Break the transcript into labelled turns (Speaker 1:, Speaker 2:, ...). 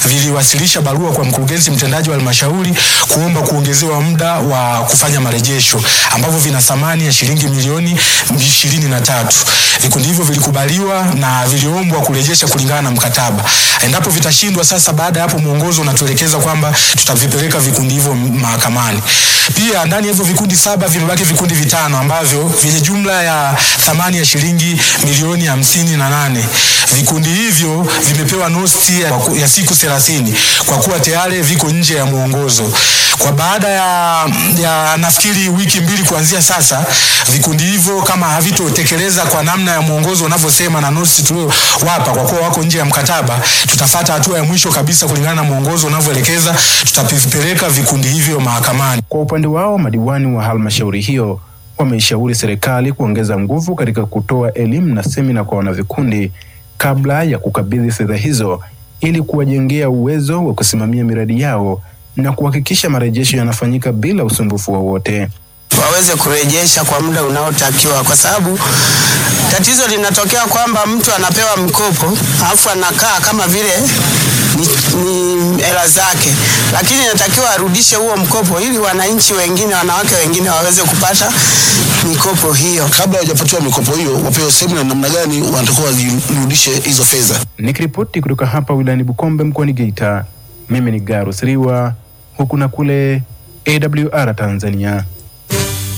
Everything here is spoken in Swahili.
Speaker 1: viliwasilisha barua kwa mkurugenzi mtendaji wa halmashauri kuomba kuongezewa muda wa kufanya marejesho ambavyo vina thamani ya shilingi milioni ishirini na tatu. Vikundi hivyo vilikubaliwa na viliombwa kurejesha kulingana na mkataba. Endapo vitashindwa, sasa baada ya hapo mwongozo unatuelekeza kwamba tutavipeleka vikundi hivyo mahakamani. Pia ndani ya hivyo vikundi saba vimebaki vikundi vitano ambavyo vyenye jumla ya thamani ya shilingi milioni hamsini na nane. Vikundi hivyo vimepewa nosti ya, ya siku thelathini kwa kuwa tayari viko nje ya mwongozo. Kwa baada ya, ya nafikiri wiki mbili kuanzia sasa, vikundi hivyo kama havitotekeleza kwa namna ya mwongozo unavyosema na notice tuliowapa, kwa kuwa wako nje ya mkataba, tutafata hatua ya mwisho kabisa kulingana na mwongozo unavyoelekeza, tutavipeleka vikundi hivyo mahakamani.
Speaker 2: Kwa upande wao, madiwani wa halmashauri hiyo wameishauri serikali kuongeza nguvu katika kutoa elimu na semina kwa wanavikundi kabla ya kukabidhi fedha hizo ili kuwajengea uwezo wa kusimamia miradi yao na kuhakikisha marejesho yanafanyika bila usumbufu wowote
Speaker 3: waweze kurejesha kwa muda unaotakiwa, kwa sababu tatizo linatokea kwamba mtu anapewa mkopo alafu anakaa kama vile ni, ni hela zake, lakini inatakiwa arudishe huo mkopo ili wananchi wengine, wanawake wengine waweze kupata mikopo hiyo.
Speaker 4: Kabla hawajapatiwa mikopo hiyo, wapewe semina namna gani wanatakiwa wazirudishe hizo fedha.
Speaker 2: Nikiripoti kutoka hapa wilayani Bukombe mkoani Geita, mimi ni Garus Riwa, huku na kule AWR Tanzania.